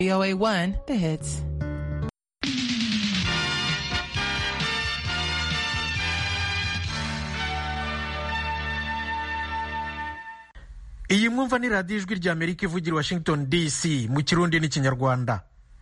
VOA 1, the hits. iyi mwumva ni radiyo ijwi rya amerika ivugira i washington dc mu kirundi n'ikinyarwanda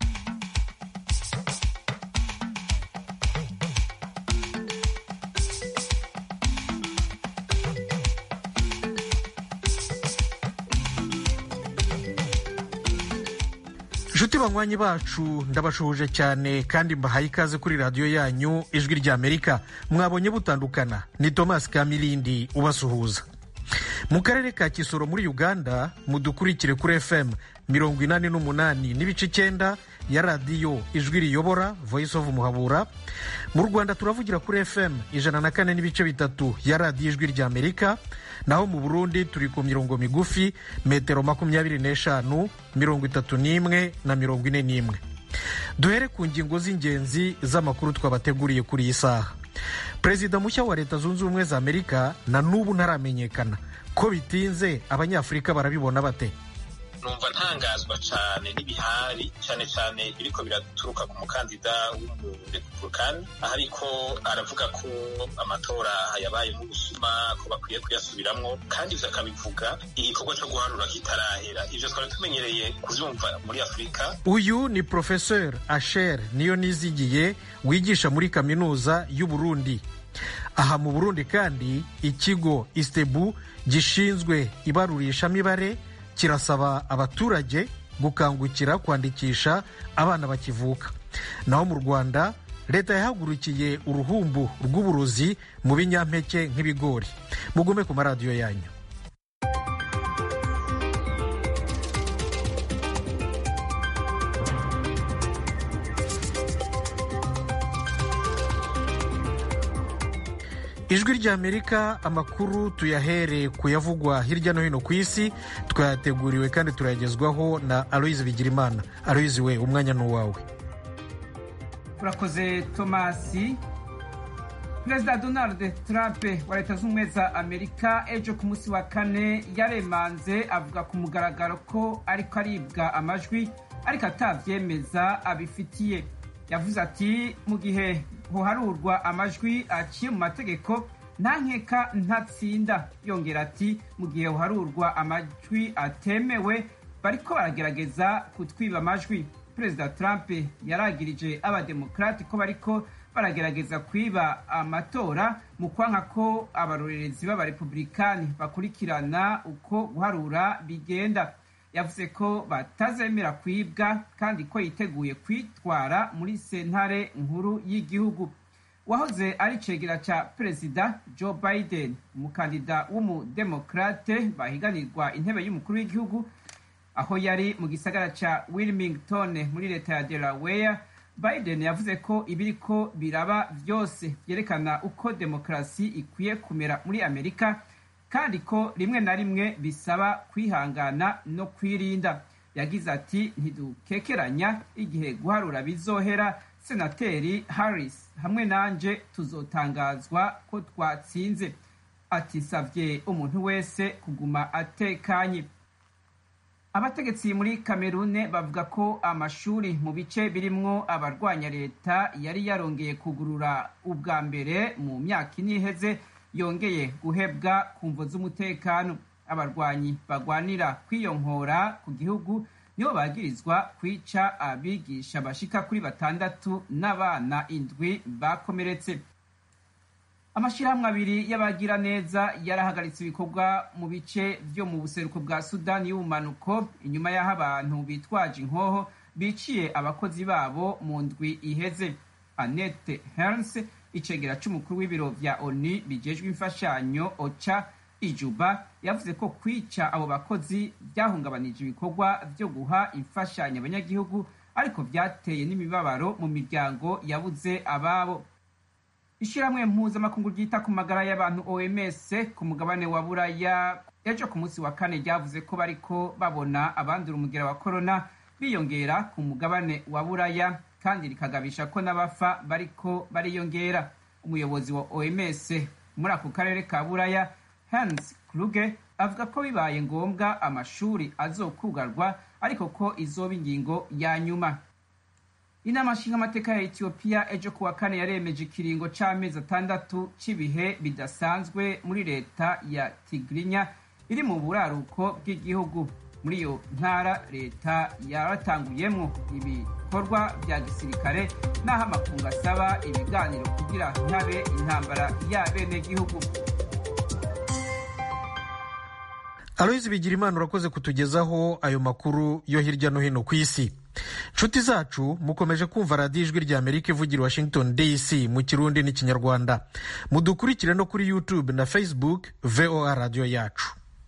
inshuti banywanyi bacu ndabashuhuje cyane kandi mbahaye ikaze kuri radiyo yanyu ijwi rya amerika mwabonye butandukana ni thomas kamilindi ubasuhuza mu karere ka kisoro muri uganda mudukurikire kuri fm mirongo inani n'umunani n'ibice icyenda ya radiyo ijwi riyobora voice of muhabura mu rwanda turavugira kuri fm ijana na kane n'ibice bitatu ya radiyo ijwi rya amerika naho mu burundi turi ku mirongo migufi metero makumyabiri n'eshanu mirongo itatu n'imwe na mirongo ine n'imwe duhere ku ngingo z'ingenzi z'amakuru twabateguriye kuri iyi saha perezida mushya wa leta zunze ubumwe za amerika na n'ubu ntaramenyekana ko bitinze abanyafurika barabibona bate numva ntangazwa cyane n'ibihari cyane cyane biriko biraturuka ku mukandida w'umurepublikani aho ariko aravuga ko amatora yabaye nk'ubusuma ko bakwiye kuyasubiramwo kandi ivyo akabivuga igikorwa co guharura kitarahera ivyo twari tumenyereye kuvyumva muri afurika uyu ni professeur asher niyo nizigiye wigisha muri kaminuza y'uburundi aha mu burundi kandi ikigo istebu gishinzwe ibarurishamibare kirasaba abaturage gukangukira kwandikisha abana bakivuka naho mu rwanda leta yahagurukiye uruhumbu rw'uburozi mu binyampeke nk'ibigori mugume ku maradiyo yanyu ijwi rya amerika amakuru tuyahere ku yavugwa hirya no hino ku isi twayateguriwe kandi turayagezwaho na aloyizi bigirimana aloyizi we umwanya ni uwawe urakoze tomasi perezida donald trump wa leta z'ubumwe za amerika ejo ku munsi wa kane yaremanze avuga ku mugaragaro ko ariko aribwa amajwi ariko atabyemeza abifitiye yavuze ati mu gihe hoharurwa amajwi aciye mu mategeko nta nkeka ntatsinda yongera ati mu gihe hoharurwa amajwi atemewe bariko baragerageza kutwiba amajwi perezida trump yaragirije abademokarati ko bariko baragerageza kwiba amatora mu kwanka ko abarorerezi b'abarepublikani bakurikirana uko guharura bigenda yavuze ko batazemera kwibwa kandi ko yiteguye kwitwara muri sentare nkuru y'igihugu wahoze ari cegera ca perezida joe biden umukandida w'umudemokrate bahiganirwa intebe y'umukuru w'igihugu aho yari mu gisagara ca wilmington muri leta ya delaware biden yavuze ko ibiriko biraba vyose vyerekana uko demokarasi ikwiye kumera muri amerika kandi ko rimwe na rimwe bisaba kwihangana no kwirinda yagize ati ntidukekeranya igihe guharura bizohera senateri harris hamwe nanje tuzotangazwa ko twatsinze atisavye umuntu wese kuguma atekanye abategetsi muri kamerune bavuga ko amashuri mu bice birimwo abarwanya leta yari yarongeye kugurura ubwa mbere mu myaka ine iheze yongeye guhebwa ku mvo z'umutekano abarwanyi bagwanira kwiyonkora ku gihugu nibo bagirizwa kwica abigisha bashika kuri batandatu n'abana indwi bakomeretse amashyirahamwe abiri y'abagira neza yarahagaritse ibikorwa mu bice byo mu buseruko bwa sudani y'ubumanuko inyuma y'aho abantu bitwaje inkoho biciye abakozi babo mu ndwi iheze annette herns icegera c'umukuru w'ibiro vya oni bijejwe imfashanyo oca ijuba yavuze ko kwica abo bakozi byahungabanije ibikorwa vyo guha imfashanyo abanyagihugu ariko vyateye n'imibabaro mu miryango yabuze ababo ishyirahamwe mpuzamakungu ryita ku magara y'abantu oms ku mugabane wa buraya ejo ku munsi wa kane ryavuze ko bariko babona abandura umugera wa korona biyongera ku mugabane wa buraya kandi rikagabisha ko n'abafa bariko bariyongera umuyobozi wa oms muri ako karere ka buraya hans kluge avuga ko bibaye ngombwa amashuri azokugarwa ariko ko izoba ingingo ya nyuma inama nshingamateka ya etiyopiya ejo kuwa kane yaremeje ikiringo c'amezi atandatu c'ibihe bidasanzwe muri leta ya tigrinya iri mu buraruko bw'igihugu muri iyo ntara leta yaratanguyemwo ibikorwa vya gisirikare n'aho amakungu asaba ibiganiro kugira ntihabe intambara y'abenegihugu aloyizi bigira imana urakoze kutugezaho ayo makuru yo hirya no hino ku isi nshuti zacu mukomeje kumva radiyo ijwi rya amerika ivugira washington dc mu kirundi n'ikinyarwanda mudukurikire no kuri youtube na facebook voa radiyo yacu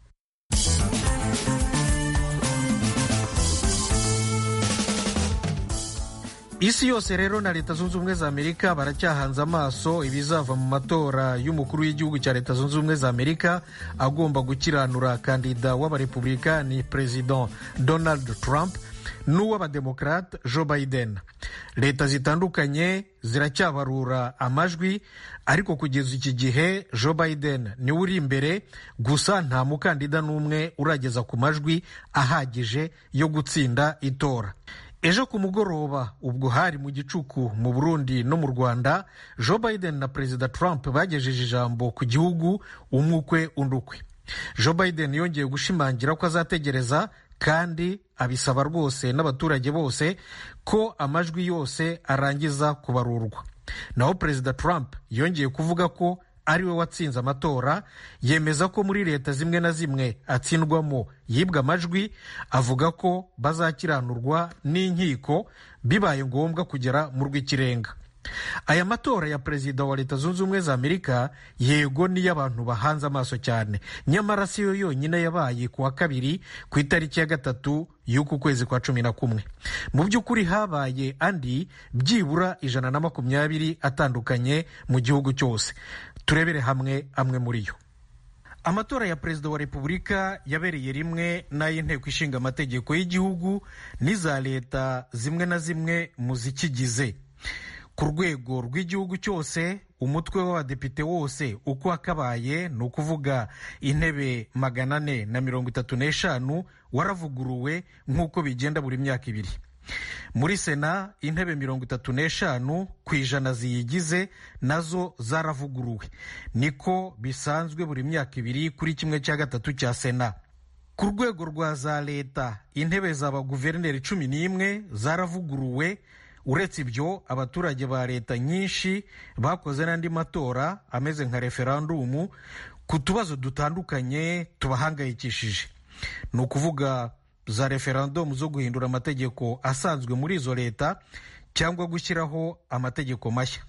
isi yose rero na leta zunze ubumwe za amerika baracyahanze amaso ibizava mu matora y'umukuru w'igihugu cya leta zunze ubumwe za amerika agomba gukiranura kandida w'abarepublikani perezida donald trump n'uw'abademokrate joe biden leta zitandukanye ziracyabarura amajwi ariko kugeza iki gihe joe biden niwe uri imbere gusa nta mukandida n'umwe urageza ku majwi ahagije yo gutsinda itora ejo ku mugoroba ubwo hari mu gicuku mu burundi no mu rwanda joe biden na perezida trump bagejeje ijambo ku gihugu umwe ukwe undi ukwe joe biden yongeye gushimangira ko azategereza kandi abisaba rwose n'abaturage bose ko amajwi yose arangiza kubarurwa naho perezida trump yongeye kuvuga ko ari we watsinze amatora yemeza ko muri leta zimwe na zimwe atsindwamo yibwa amajwi avuga ko bazakiranurwa n'inkiko bibaye ngombwa kugera mu rw'ikirenga aya matora ya perezida wa leta zunze ubumwe za amerika yego niyo abantu bahanze amaso cyane nyamara si yo yonyine yabaye ku wa kabiri ku itariki ya gatatu y'uku kwezi kwa cumi na kumwe mu by'ukuri habaye andi byibura ijana na makumyabiri atandukanye mu gihugu cyose turebere hamwe amwe muri yo amatora ya perezida wa repubulika yabereye rimwe n'ay'inteko ishinga amategeko y'igihugu n'iza leta zimwe na zimwe mu zikigize ku rwego rw'igihugu cyose umutwe w'abadepite wose uko wakabaye ni ukuvuga intebe magana ane na mirongo itatu n'eshanu waravuguruwe nk'uko bigenda buri myaka ibiri muri sena intebe mirongo itatu n'eshanu ku ijana ziyigize nazo zaravuguruwe niko bisanzwe buri myaka ibiri kuri kimwe cya gatatu cya sena ku rwego rwa za leta intebe za baguverineri cumi n'imwe zaravuguruwe uretse ibyo abaturage ba leta nyinshi bakoze n'andi matora ameze nka referandumu ku tubazo dutandukanye tubahangayikishije ni ukuvuga za referandumu zo guhindura amategeko asanzwe muri izo leta cyangwa gushyiraho amategeko mashya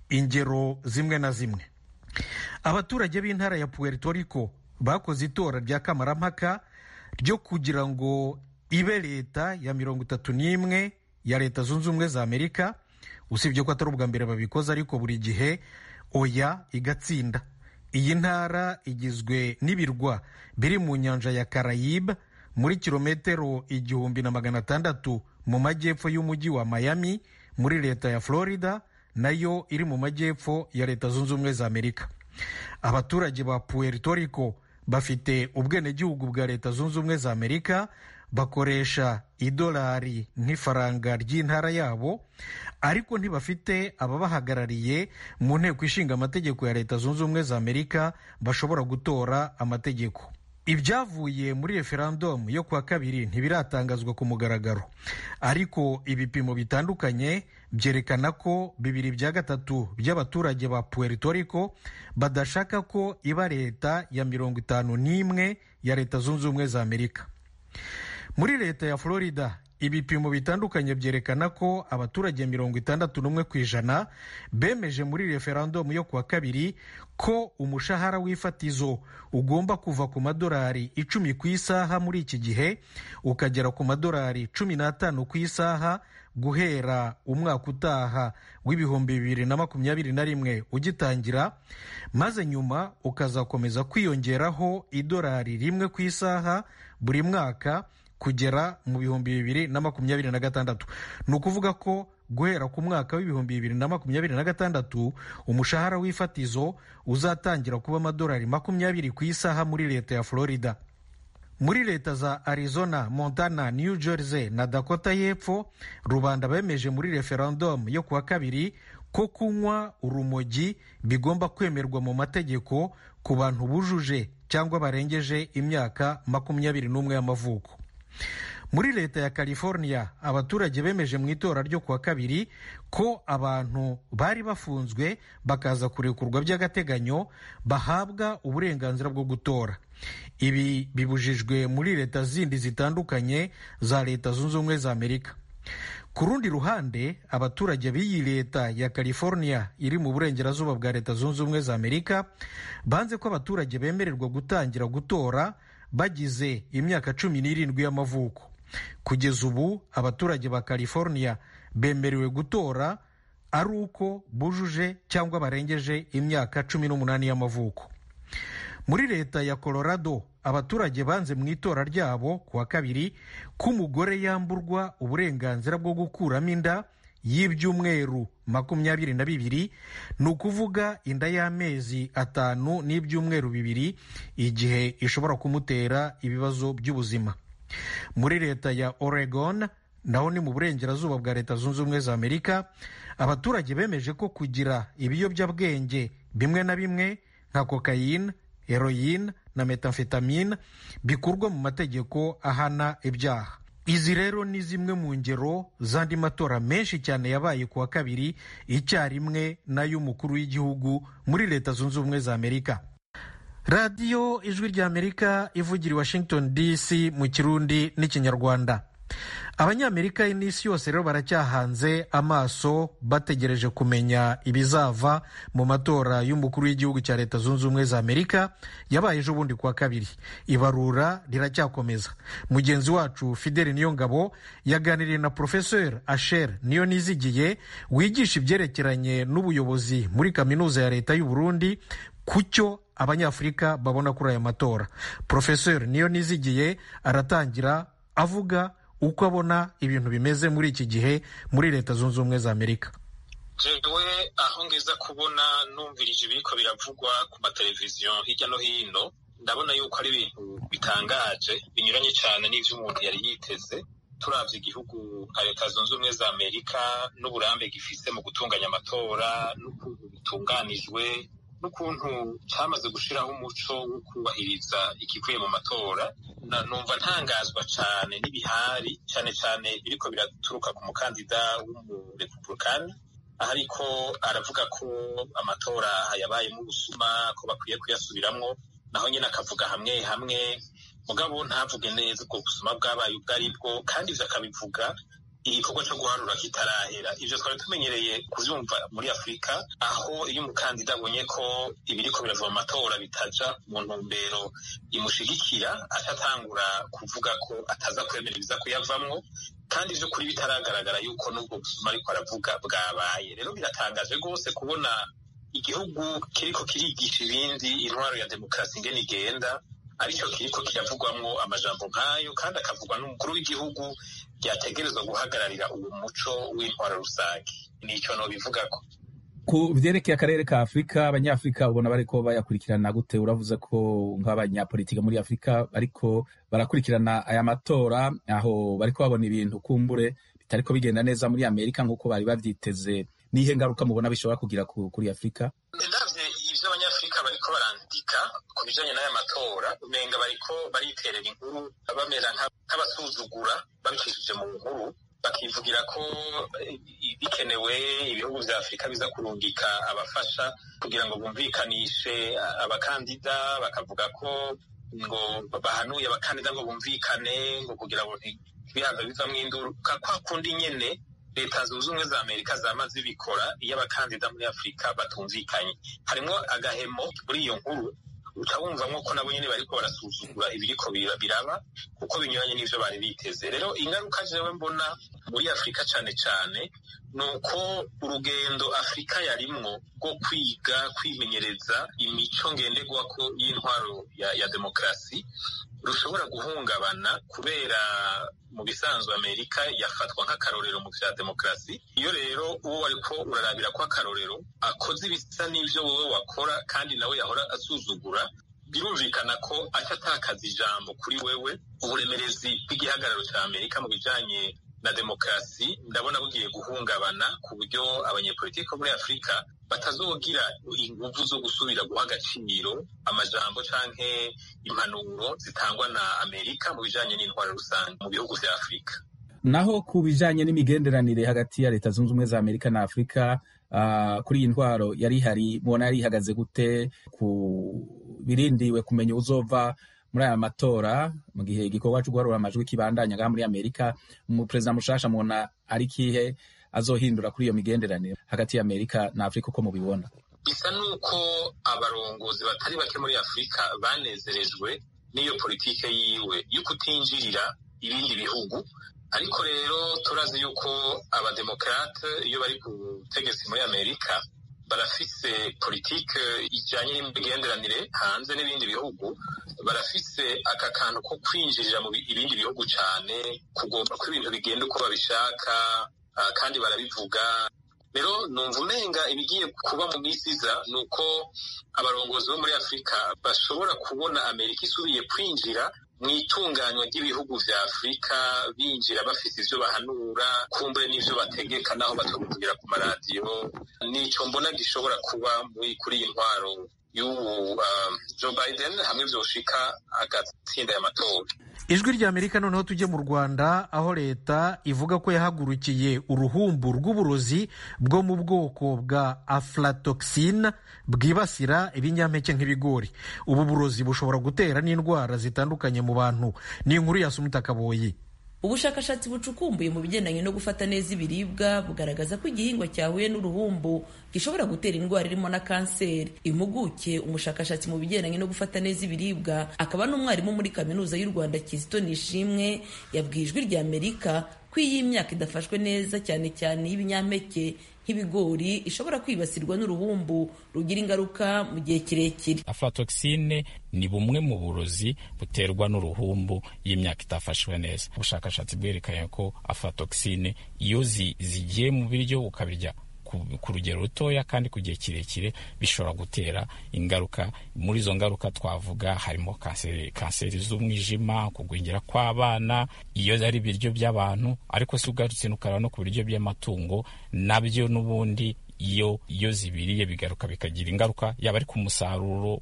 ingero zimwe na zimwe abaturage b'intara ya puerto rico bakoze itora rya kamarampaka ryo kugira ngo ibe leta ya mirongo itatu n'imwe ya leta zunze ubumwe za amerika usibye ko atari ubwa mbere babikoze ariko buri gihe oya igatsinda iyi ntara igizwe n'ibirwa biri mu nyanja ya karayibe muri kilometero igihumbi na magana atandatu mu majyepfo y'umujyi wa miami muri leta ya florida nayo iri mu majyepfo ya leta zunze ubumwe za amerika abaturage ba puerto rico bafite ubwenegihugu bwa leta zunze ubumwe za amerika bakoresha idolari nk'ifaranga ry'intara yabo ariko ntibafite ababahagarariye mu nteko ishinga amategeko ya leta zunze ubumwe za amerika bashobora gutora amategeko ibyavuye muri referandumu yo kuwa kabiri ntibiratangazwa ku mugaragaro ariko ibipimo bitandukanye byerekana ko bibiri bya gatatu by'abaturage ba puerto rico badashaka ko iba leta ya mirongo itanu n'imwe ya leta zunze ubumwe za amerika muri leta ya florida ibipimo bitandukanye byerekana ko abaturage mirongo itandatu n'umwe ku ijana bemeje muri referandumu yo kuwa kabiri ko umushahara w'ifatizo ugomba kuva ku madolari icumi ku isaha muri iki gihe ukagera ku madolari cumi n'atanu ku isaha guhera umwaka utaha w'ibihumbi bibiri na makumyabiri na rimwe ugitangira maze nyuma ukazakomeza kwiyongeraho idolari rimwe ku isaha buri mwaka kugera mu bihumbi bibiri na makumyabiri na gatandatu ni ukuvuga ko guhera ku mwaka w'ibihumbi bibiri na makumyabiri na gatandatu umushahara w'ifatizo uzatangira kuba amadolari makumyabiri ku isaha muri leta ya florida muri leta za arizona montana new jersey na dakota y'epfo rubanda bemeje muri referendum yo kuwa kabiri ko kunywa urumogi bigomba kwemerwa mu mategeko ku bantu bujuje cyangwa barengeje imyaka makumyabiri n'umwe y'amavuko muri leta ya california abaturage bemeje mu itora ryo kuwa kabiri ko abantu bari bafunzwe bakaza kurekurwa by'agateganyo bahabwa uburenganzira bwo gutora ibi bibujijwe muri leta zindi zitandukanye za leta zunze ubumwe za amerika ku rundi ruhande abaturage b'iyi leta ya california iri mu burengerazuba bwa leta zunze ubumwe za amerika banze ko abaturage bemererwa gutangira gutora bagize imyaka cumi n'irindwi y'amavuko kugeza ubu abaturage ba california bemerewe gutora ari uko bujuje cyangwa barengeje imyaka cumi n'umunani y'amavuko muri leta ya colorado abaturage banze mu itora ryabo kuwa kabiri ko umugore yamburwa uburenganzira bwo gukuramo inda y'ibyumweru makumyabiri na bibiri ni ukuvuga inda y'amezi atanu n'ibyumweru bibiri igihe ishobora kumutera ibibazo by'ubuzima muri leta ya oregon naho ni mu burengerazuba bwa leta zunze ubumwe za amerika abaturage bemeje ko kugira ibiyobyabwenge bimwe na bimwe nka kokayine heroyine na metamfetamine bikurwa mu mategeko ahana ibyaha izi rero ni zimwe mu ngero z'andi matora menshi cyane yabaye ku wa kabiri icyarimwe n'ay'umukuru w'igihugu muri leta zunze ubumwe za amerika radiyo ijwi ry'amerika ivugira i washington dc mu kirundi n'ikinyarwanda abanyamerika n'isi yose rero baracyahanze amaso bategereje kumenya ibizava mu matora y'umukuru w'igihugu cya leta zunze ubumwe za amerika yabaye ejo bundi kuwa kabiri ibarura riracyakomeza mugenzi wacu fideli niyongabo yaganiriye na porofeseri asher niyo nizigiye wigisha ibyerekeranye n'ubuyobozi muri kaminuza ya leta y'u Burundi ku cyo abanyafurika babona kuri aya matora porofeseri niyo nizigiye aratangira avuga uko abona ibintu bimeze muri iki gihe muri leta zunze ubumwe za amerika jewe aho ngeza kubona numvirije ibiriko biravugwa ku mateleviziyo hirya no hino ndabona yuko ari ibintu bitangaje binyuranye cyane n'ivyo umuntu yari yiteze turavye igihugu nka leta zunze ubumwe za amerika n'uburambe gifise mu gutunganya amatora n'ukuntu bitunganijwe n'ukuntu cyamaze gushiraho umuco wo kubahiriza ikivuye mu matora numva ntangazwa cyane n'ibihari cyane cyane biriko biraturuka ku mukandida w'umurepublikani aho ariko aravuga ko amatora yabayemo ubusuma ko bakwiye kuyasubiramwo naho nyine akavuga hamwe hamwe mugabo ntavuge neza ubwo busuma bwabaye ubwo ari bwo kandi ivyo akabivuga igikorwa cyo guharura kitarahera ivyo twari tumenyereye kuvyumva muri afurika aho iyo umukandida abonye ko ibiriko birava mu matora bitaja mu ntumbero imushigikira atatangura kuvuga ko ataza kwemera ibiza kuyavamwo kandi vy'ukuri bitaragaragara yuko n'ubwo busuma ariko aravuga bwabaye rero biratangaje rwose kubona igihugu kiriko kirigisha ibindi intwaro ya demokarasi ingene igenda aricyo kiriko kiravugwamwo amajambo nk'ayo kandi akavugwa n'umukuru w'igihugu byategerezwa guhagararira uwo muco w'intwaro rusange nicyo nobivugako ku vyerekeye akarere ka afurika abanyafurika ubona bariko bayakurikirana gute uravuze ko nk'abanyapolitika muri afurika bariko barakurikirana aya matora aho bariko babona ibintu kumbure bitariko bigenda neza muri amerika nk'uko bari bavyiteze nihe ngaruka mubona bishobora kugira kuri afurika ndavye ivyo abanyafurika bariko barandika ku bijanye n'aya matora umenga bariko bariterera inkuru bamera nk'abasuzugura babicishije mu nkuru bakivugira ko bikenewe ibihugu vya afurika biza kurungika abafasha kugira ngo bumvikanishe abakandida bakavuga ko ngo bahanuye abakandida ngo bumvikane ngo kugira ngo ntibihaza bivamwo induru kwa kundi nyene leta zunze ubumwe za amerika zama zibikora iyo abakandida muri afurika batumvikanye harimwo agahemo muri iyo nkuru uca wumvamwo ko nabo nyene bariko barasuzugura ibiriko biraba kuko binyuranye n'ivyo bari biteze rero ingaruka jewe mbona muri afurika cane cane ni uko urugendo afurika yarimwo rwo kwiga kwimenyereza imico ngenderwako y'intwaro ya, ya demokarasi rushobora guhungabana kubera mu bisanzwe amerika yafatwa nk'akarorero mu vya demokarasi iyo rero uwo wariko urarabira ko akarorero akoze ibisa n'ivyo wowe wakora kandi nawe yahora asuzugura birumvikana ko aca atakaza ijambo kuri wewe uburemerezi bw'igihagararo cya amerika mu bijanye na demokarasi ndabona bugiye guhungabana ku buryo abanyepolitiki bo muri afurika batazogira inguvu zo gusubira guha agaciro amajambo canke impanuro zitangwa na amerika mu bijanye n'intwaro rusange mu bihugu vya afurika naho ku bijanye n'imigenderanire hagati ya leta zunze ubumwe za amerika na afurika uh, kuri iyi ntwaro yari ihari mubona yari ihagaze gute ku birindiwe kumenya uzova muri aya matora mu gihe igikorwa cyo guharura amajwi kibandanya ngaha muri amerika umuperezida mushasha mubona ari kihe azohindura kuri iyo migenderanire hagati ya amerika na afurika uko mubibona bisa n'uko abarongozi batari bake muri afurika banezerejwe n'iyo politike yiwe yo kutinjirira ibindi bihugu ariko rero turazi yuko abademokarate iyo bari ku butegetsi muri amerika barafise politike ijanye n'imigenderanire hanze n'ibindi bihugu barafise aka kantu ko kwinjirira mu ibindi bihugu cane kugomba ko ibintu bigenda uko babishaka uh, kandi barabivuga rero numva umenga ibigiye kuba mu minsi iza ni uko abarongozi bo muri afurika bashobora kubona amerika isubiye kwinjira mu itunganywa ry'ibihugu vya afurika binjira bafite ivyo bahanura kumbure n'ivyo bategeka naho batakuvugira ku maradiyo nico mbona gishobora kuba kuri iyi ntwaro y'ubu uh, joe biden hamwe vyoshika agatsinda ya matora ijwi rya amerika noneho tujye mu rwanda aho leta ivuga ko yahagurukiye uruhumbu rw'uburozi bwo mu bwoko bwa aflatoxine bwibasira ibinyampeke nk'ibigori ubu burozi bushobora gutera n'indwara zitandukanye mu bantu ni inkuru ya sumuta kaboyi ubushakashatsi bucukumbuye mu bigendanye no gufata neza ibiribwa bugaragaza ko igihingwa cyahuye n'uruhumbu gishobora gutera indwara irimo na kanseri impuguke umushakashatsi mu bigendanye no gufata neza ibiribwa akaba n'umwarimu muri kaminuza y'u rwanda kizito nishimwe yabwiye ijwi rya amerika ko iyi myaka idafashwe neza cyane cyane y'ibinyampeke nk'ibigori ishobora kwibasirwa n'uruhumbu rugira ingaruka mu gihe kirekire aflatoxine ni bumwe mu burozi buterwa n'uruhumbu y'imyaka itafashwe neza ubushakashatsi bwerekanye ko aflatoxine iyo zigiye mu biryo ukabirya ku rugero rutoya kandi ku gihe kirekire bishobora gutera ingaruka muri izo ngaruka twavuga harimo kanseri kanseri z'umwijima kugwingira kw'abana iyo ari ibiryo by'abantu ariko si ugarutse n'ukaraba no ku biryo by'amatungo nabyo n'ubundi iyo iyo zibiriye bigaruka bikagira ingaruka yaba ari ku musaruro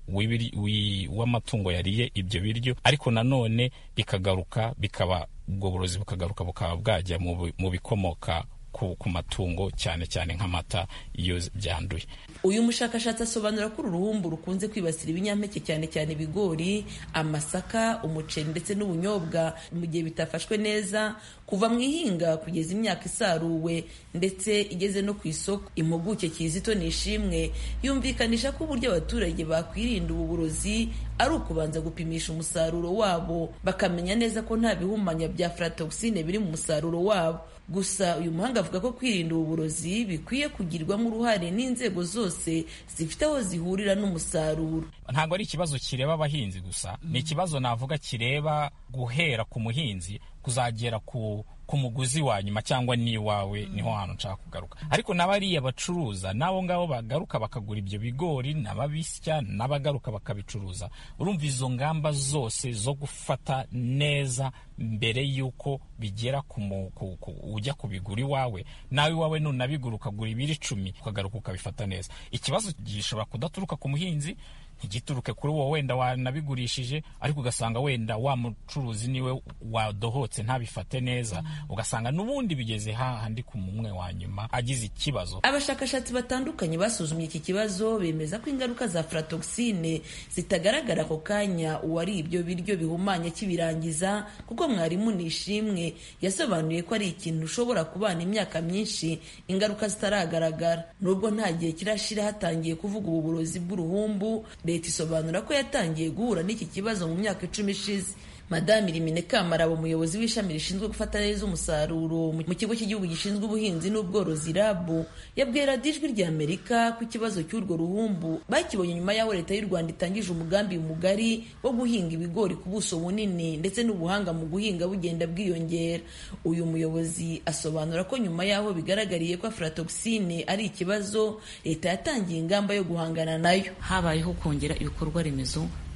w'amatungo yariye ibyo biryo ariko nanone bikagaruka bikaba ubwo burozi bukagaruka bukaba bwajya mu bikomoka ku, ku matungo cyane cyane nk'amata iyo byanduye uyu mushakashatsi asobanura ko uru ruhumbu rukunze kwibasira ibinyampeke cyane cyane ibigori amasaka umuceri ndetse n'ubunyobwa mu gihe bitafashwe neza kuva mu ihinga kugeza imyaka isaruwe ndetse igeze no ku isoko impuguke kizito nishimwe yumvikanisha ko uburyo abaturage bakwirinda ubu burozi ari ukubanza gupimisha umusaruro wabo bakamenya neza ko nta bihumanya bya aflatoxine biri mu musaruro wabo gusa uyu muhanga avuga ko kwirinda ubu burozi bikwiye kugirwamo uruhare n'inzego zose zifite aho zihurira n'umusaruro ntabwo ari ikibazo kireba abahinzi gusa ni ikibazo navuga kireba guhera ku muhinzi kuzagera ku ku muguzi wa nyuma cyangwa n'iwawe niho hantu nshaka kugaruka ariko n'abariya bacuruza n'abo ngabo bagaruka bakagura ibyo bigori n'ababisya n'abagaruka bakabicuruza urumva izo ngamba zose zo gufata neza mbere y'uko bigera ku ujya kubigura iwawe nawe iwawe nunabigura ukagura ibiro icumi ukagaruka ukabifata neza ikibazo gishobora kudaturuka ku muhinzi ntigituruke kuri wowe wenda wanabigurishije ariko ugasanga wenda wa mucuruzi niwe wadohotse ntabifate neza ugasanga n'ubundi bigeze hahandi ku mumwe wa nyuma agize ikibazo abashakashatsi batandukanye basuzumye iki kibazo bemeza ko ingaruka za aflatoxine zitagaragara ako kanya uwari ibyo biryo bihumanya kibirangiza kuko mwarimu nishimwe yasobanuye ko ari ikintu ushobora kubana imyaka myinshi ingaruka zitaragaragara nubwo nta gihe kirashira hatangiye kuvuga ubu burozi bw'uruhumbu leta isobanura ko yatangiye guhura n'iki kibazo mu myaka icumi ishize madame irimine kamarabo umuyobozi w'ishami rishinzwe gufata neza umusaruro mu kigo cy'igihugu gishinzwe ubuhinzi n'ubworozi rabu yabwiye radiyo ijwi rya amerika ko ikibazo cy'urwo ruhumbu bakibonye nyuma y'aho leta y'u rwanda itangije umugambi mugari wo guhinga ibigori ku buso bunini ndetse n'ubuhanga mu guhinga bugenda bwiyongera uyu muyobozi asobanura ko nyuma y'aho bigaragariye ko aflatoxine ari ikibazo leta yatangiye ingamba yo guhangana nayo habayeho kongera ibikorwa remezo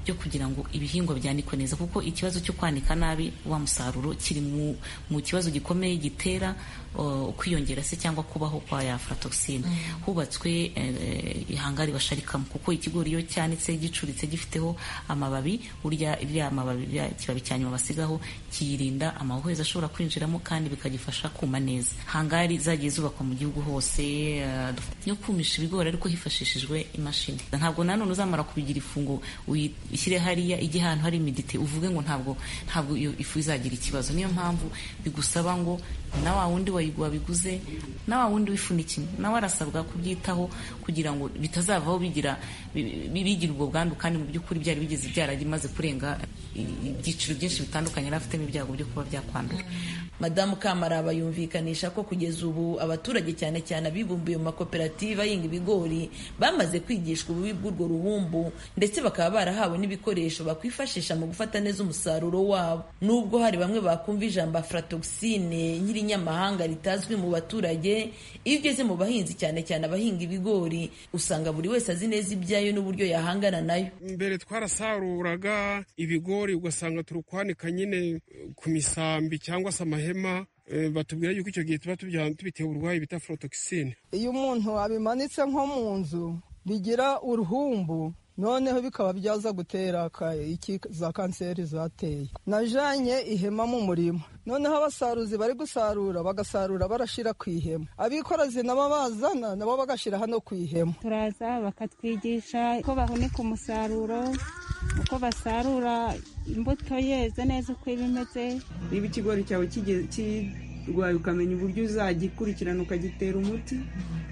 byo kugira ngo ibihingwa byanikwe neza kuko ikibazo cyo kwanika nabi wa musaruro kiri mu, mu kibazo gikomeye gitera uh, kwiyongera se cyangwa kubaho kwa ya aflatoxine hubatswe eh, ihangari basharikamo kuko ikigori iyo cyanitse gicuritse gifiteho amababi burya iriya mababi iriya kibabi cya nyuma basigaho kiyirinda amahuhezi ashobora kwinjiramo kandi bikagifasha kuma neza hangari zagiye zubakwa mu gihugu hose uh, yo kumisha ibigori ariko hifashishijwe imashini ntabwo nanone uzamara kubigira ifu ngo uyishyire hariya ijye ahantu hari imidite uvuge ngo ntabwo ntabwo iyo ifu izagira ikibazo niyo mpamvu bigusaba ngo na wa wundi wabiguze na wa wundi wifunikiye nawe arasabwa kubyitaho kugira ngo bitazavaho bigira bigira ubwo bwandu kandi mu by'ukuri byari bigeze byaragimaze kurenga ibyiciro byinshi bitandukanye yari afitemo ibyago byo kuba byakwandura madamu kamaraba yumvikanisha ko kugeza ubu abaturage cyane cyane abibumbiye mu makoperative ahinga ibigori bamaze kwigishwa ububi bw'urwo ruhumbu ndetse bakaba barahawe n'ibikoresho bakwifashisha mu gufata neza umusaruro wabo nubwo hari bamwe bakumva ijambo aflatoxine nyirinyamahanga ritazwi mu baturage iyo ugeze mu bahinzi cyane cyane abahinga ibigori usanga buri wese azi neza ibyayo n'uburyo yahangana nayo mbere twarasaruraga ibigori ugasanga turi kwanika nyine ku misambi cyangwa se amahema batubwira yuko icyo gihe tuba tubitewe uburwayi bita aflatoxine iyo umuntu abimanitse nko mu nzu bigira uruhumbu noneho bikaba byaza gutera iki za kanseri zateye najanye ihema mu murima noneho abasaruzi bari gusarura bagasarura barashira ku ihema abikorazi nabo bazana nabo bagashyira hano ku ihema turaza bakatwigisha uko bahunika umusaruro uko basarura imbuto yeze neza uko iba imeze niba ikigori cyawe kirwaye ukamenya uburyo uzagikurikirana ukagitera umuti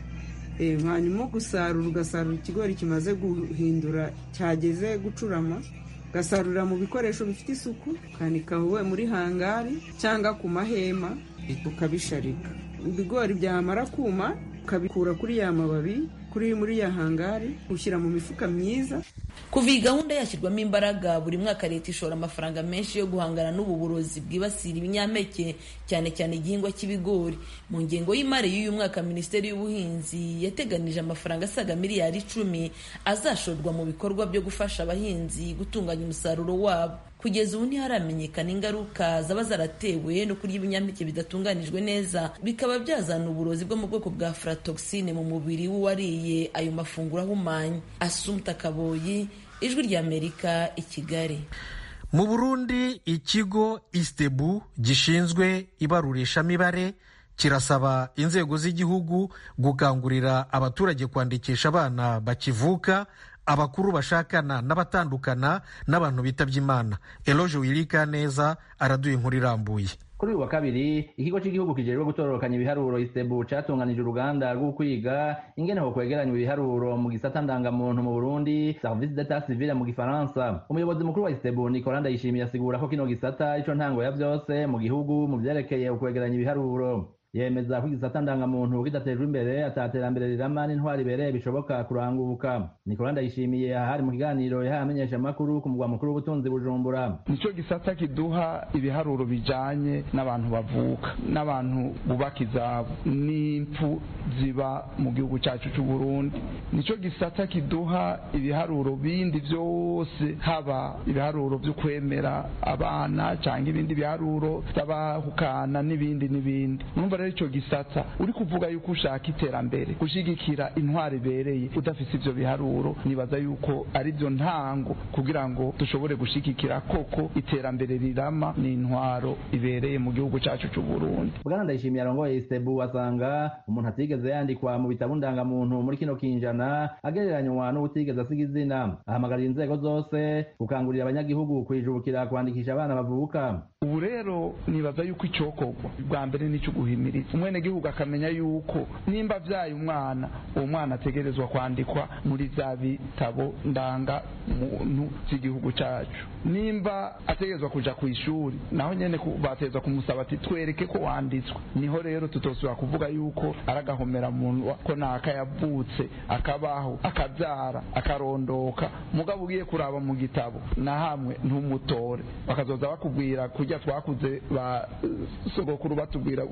hanyuma gusarura ugasarura ikigori kimaze guhindura cyageze gucurama ugasarurira mu bikoresho bifite isuku ukanika wowe muri hangari cyangwa ku mahema ukabisharika ibigori byamara kuma ukabikura kuri ya mababi kuri muri ya hangari ushyira mu mifuka myiza kuva iyi gahunda yashyirwamo imbaraga buri mwaka leta ishora amafaranga menshi yo guhangana n'ubu burozi bwibasira ibinyampeke cyane cyane igihingwa cy'ibigori mu ngengo y'imari y'uyu mwaka minisiteri y'ubuhinzi yateganije amafaranga asaga miliyari icumi azashorwa mu bikorwa byo gufasha abahinzi gutunganya umusaruro wabo kugeza ubu ntiharamenyekana ingaruka zaba zaratewe no kurya ibinyampeke bidatunganijwe neza bikaba byazana uburozi bwo mu bwoko bwa aflatoxine mu mubiri w'uwariye ayo mafunguro ahumanye asumta kaboyi ijwi ry'amerika i kigali mu burundi ikigo istebu gishinzwe ibarurishamibare kirasaba inzego z'igihugu gukangurira abaturage kwandikisha abana bakivuka abakuru bashakana n'abatandukana n'abantu bitabye imana eloge wirika neza araduye inkuru irambuye kuri uyu wa kabiri ikigo cy'igihugu kijejwe gutororokanya ibiharuro isebu catunganije uruganda rwo kwiga ingene ho kwegeranya ibiharuro mu gisata ndangamuntu mu burundi service d'etat civile mu gifaransa umuyobozi mukuru wa isebu nicola ndayishimiye asigura ko kino gisata ico ntango ya vyose mu gihugu mu vyerekeye ukwegeranya ibiharuro yemeza ko igisata ndangamuntu kidatejwe imbere ataterambere rirama n'intwari ibereye bishoboka kuranguka nikola ndayishimiye ahari mu kiganiro yahaye amenyeshamakuru ku mugwa mukuru w'ubutunzi bujumbura nico gisata kiduha ibiharuro bijanye n'abantu bavuka n'abantu bubaka izabo n'impfu ziba mu gihugu cyacu cy'u Burundi nico gisata kiduha ibiharuro bindi vyose haba ibiharuro vyo kwemera abana cyangwa ibindi biharuro by'abahukana n'ibindi n'ibindi numva rero ico gisata uri kuvuga yuko ushaka iterambere gushigikira intwari ibereye udafise ivyo biharuro nibaza yuko ari byo ntango kugira ngo dushobore gushigikira koko iterambere rirama n'intwaro ibereye mu gihugu cacu c'u Burundi bwana ndayishimiye arongoye isebu asanga umuntu atigeze yandikwa mu bitabo ndangamuntu muri kino kinjana agereranywa n'ubutigeze asiga izina ahamagarira inzego zose gukangurira abanyagihugu kwijukira kwandikisha abana bavuka ubu rero nibaza yuko icokorwa bwa mbere nico guhimiriza umwenegihugu akamenya yuko nimba avyaye umwana uwo mwana ategerezwa kwandikwa muri vya bitabo ndanga muntu vy'igihugu cacu nimba ategerezwa kuja kw'ishuri naho nyene bategerezwa kumusaba ati twereke ko wanditswe niho rero tutosubira kuvuga yuko ari agahomera munwa ko naka yavutse akabaho akavyara akarondoka mugabo ugiye kuraba mu gitabo na hamwe ntumutore bakazoza bakubwira kurya twakuze ba sogokuru batubwira umwaza ati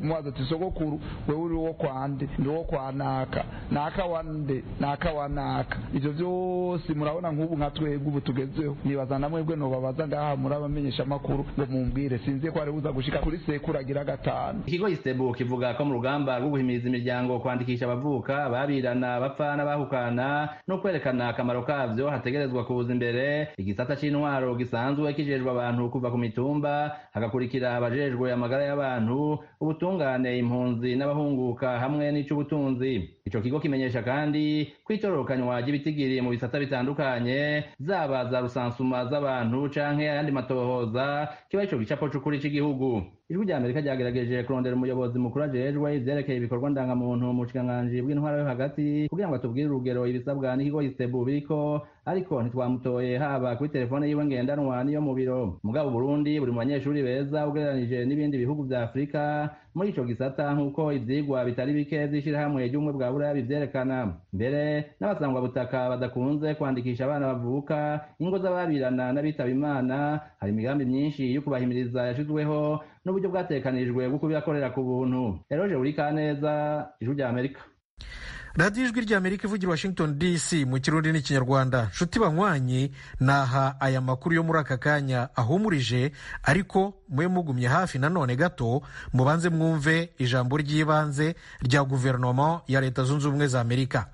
ati sogokuru wewe uri wo kwande ndi wo kwa naka naka wande naka wa naka ivyo vyose murabona nk'ubu nka twebwe ubu tugezeho nibaza na mwebwe nobabaza ngaha muri abamenyesha amakuru ngo mumbwire sinzi ko ari buza gushika kuri sekuru agira gatanu ikigo isebu kivuga ko mu rugamba rwo guhimiriza imiryango kwandikisha abavuka babirana bapfa n'abahukana no kwerekana akamaro kavyo hategerezwa kuza imbere igisata c'intwaro gisanzwe kijejwe abantu kuva ku mitumba hagakurikira abajejwe amagara y'abantu ubutungane impunzi n'abahunguka hamwe n'ic'ubutunzi ico kigo kimenyesha kandi ko itororokanywa ry'ibitigiri mu bisata bitandukanye zaba za rusansuma z'abantu canke ayandi matohoza kiba ico gicapo c'ukuri c'igihugu ijwi rya amerika ryagerageje kurondera umuyobozi mukuru ajejwe ivyerekeye ibikorwa ndangamuntu mu bushikiranganji bw'intwara yo hagati kugira ngo atubwire urugero ibisabwa n'ikigo isebu biriko ariko ntitwamutoye haba kuri telefone yiwe ngendanwa n'iyo mu biro mugabo burundi buri mu banyeshuri beza ugereranije n'ibindi bihugu vya afurika muri ico gisata nk'uko ivyigwa bitari bike vy'ishirahamwe ry'ubumwe bwa buraya bivyerekana mbere n'abasangwa butaka badakunze kwandikisha abana bavuka ingo z'ababirana n'abitaba imana hari imigambi myinshi yo kubahimiriza yashizweho n'uburyo bwatekanijwe bwo kubibakorera ku buntu eroje buri kaneza ijwi rya amerika radiyo ijwi rya amerika ivugira washington dc mu kirundi n'ikinyarwanda nshuti banywanyi naha aya makuru yo muri aka kanya ahumurije ariko mube mugumye hafi nanone gato mubanze mwumve ijambo ry'ibanze rya guverinoma ya leta zunze ubumwe za amerika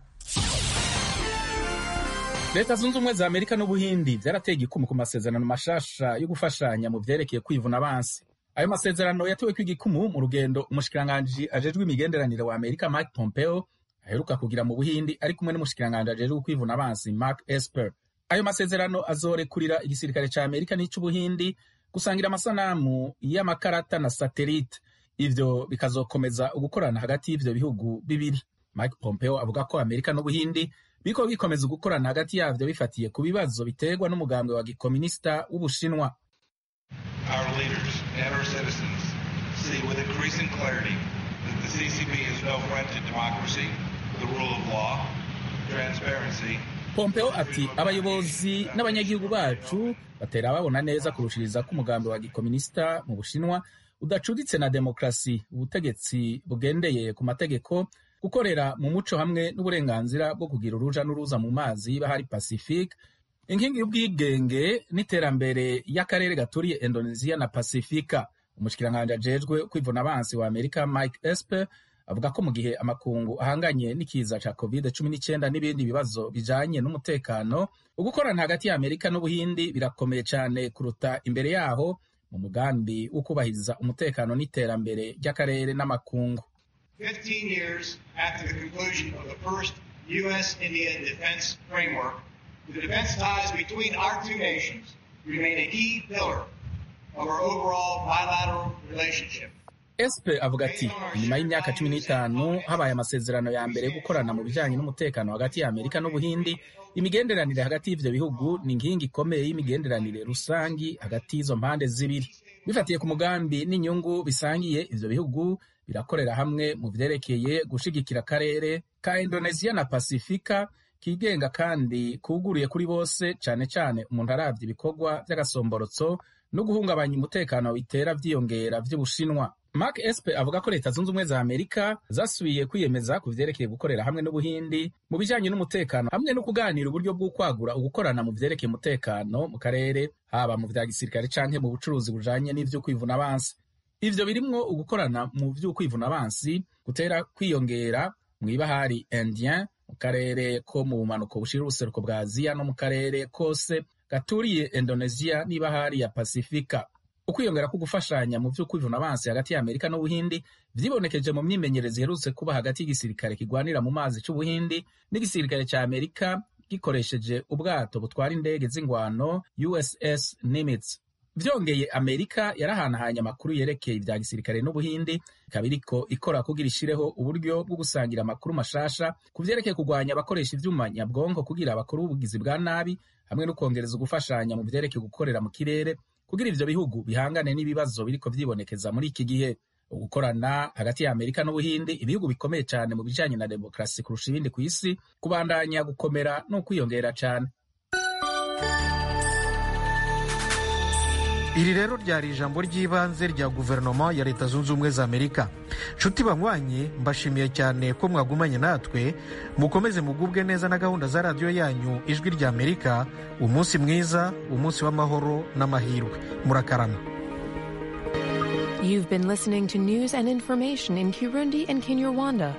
leta zunze ubumwe za amerika n'ubuhindi byarateye igikumu ku masezerano mashasha yo gufashanya mu vyerekeye kwivuna abansi ayo masezerano yatewe kw'igikumu mu rugendo umushikiranganji ajejwe imigenderanire wa amerika mike pompeo aheruka kugira mu buhindi ari kumwe n'umushikiranganji ajejwe kwivuna abansi mark esper ayo masezerano azorekurira igisirikare ca amerika n'ic'ubuhindi gusangira amasanamu y'amakarata na satelite ivyo bikazokomeza ugukorana hagati y'ivyo bihugu bibiri mike pompeo avuga ko amerika n'ubuhindi biriko bikomeza ugukorana hagati yavyo bifatiye ku bibazo biterwa n'umugambwe wa gikominisita w'ubushinwa Our leaders and our citizens see with increasing clarity that the CCP is no friend to democracy, the rule of law, transparency, pompeo ati abayobozi n'abanyagihugu bacu batera babona neza kurushiriza ko umugambi wa gikominisita mu bushinwa udacuditse na demokarasi ubutegetsi bugendeye ku mategeko gukorera mu muco hamwe n'uburenganzira bwo kugira uruja n'uruza mu mazi y'ibahari pacifique inkingi y'ubwigenge n'iterambere y'akarere gaturiye indonesia na pasifika umushikiranganji ajejwe kwivuna abansi wa amerika mike esper avuga ko mu gihe amakungu ahanganye n'ikiza ca covid cumi n'icyenda n'ibindi bibazo bijanye n'umutekano ugukorana hagati ya amerika n'ubuhindi birakomeye cyane kuruta imbere yaho mu mugambi wo kubahiriza umutekano n'iterambere ry'akarere n'amakungu 15 years after the conclusion of the first U.S.-India defense framework, the defense ties between our two nations remain a key pillar of our overall bilateral relationship. espe avuga ati nyuma y'imyaka cumi n'itanu habaye amasezerano ya mbere yo gukorana mu bijyanye n'umutekano hagati ya amerika n'ubuhindi imigenderanire hagati y'ivyo bihugu ni inkingi ikomeye y'imigenderanire rusangi hagati y'izo mpande zibiri bifatiye ku mugambi n'inyungu bisangiye ivyo bihugu birakorera hamwe mu vyerekeye gushigikira akarere ka indonesia na pasifika kigenga kandi kuguruye kuri bose cane cane umuntu aravye ibikorwa vy'agasomborotso no guhungabanya umutekano bitera vyiyongera vy'ubushinwa mark espe avuga ko leta zunze ubumwe za amerika zasubiye kwiyemeza ku vyerekeye gukorera hamwe n'ubuhindi mu bijanye n'umutekano hamwe no kuganira uburyo bw'ukwagura ugukorana mu vyerekeye umutekano mu karere haba mu vya gisirikare canke mu bucuruzi bujanye n'ivyo kwivuna abansi ivyo birimwo ugukorana mu vy'ukwivuna abansi gutera kwiyongera mw'ibahari indien mu karere ko mu bumanuko bushira ubuseruko bwa aziya no mu karere kose gaturiye indonesia n'ibahari ya pasifika ukwiyongera ko gufashanya mu vy'ukwivuna abansi hagati ya amerika n'ubuhindi vyibonekeje mu myimenyerezo iherutse kuba hagati y'igisirikare kigwanira mu mazi c'ubuhindi n'igisirikare ca amerika gikoresheje ubwato butwara indege z'ingwano uss nimitz vyongeye amerika yarahanahanye amakuru yerekeye ivya gisirikare n'ubuhindi ikaba iriko ikora kugira ishireho uburyo bwo gusangira amakuru mashasha ku vyerekeye kugwanya abakoresha ivyuma nyabwonko kugira abakora ubugizi bwa nabi hamwe no kwongereza ugufashanya mu vyerekeye gukorera mu kirere kugira ivyo bihugu bihangane n'ibibazo biriko vyibonekeza muri iki gihe ugukorana hagati ya amerika n'ubuhindi ibihugu bikomeye cane mu bijanye na demokarasi kurusha ibindi ku isi kubandanya gukomera no kwiyongera cane iri rero ryari ijambo ry'ibanze rya guverinoma ya leta zunze ubumwe za amerika nshuti banywanyi mbashimiye cyane ko mwagumanye natwe mukomeze mugubwe neza na gahunda za radiyo yanyu ijwi rya amerika umunsi mwiza umunsi w'amahoro n'amahirwe murakarama You've been listening to news and information in Kirundi and Kinyarwanda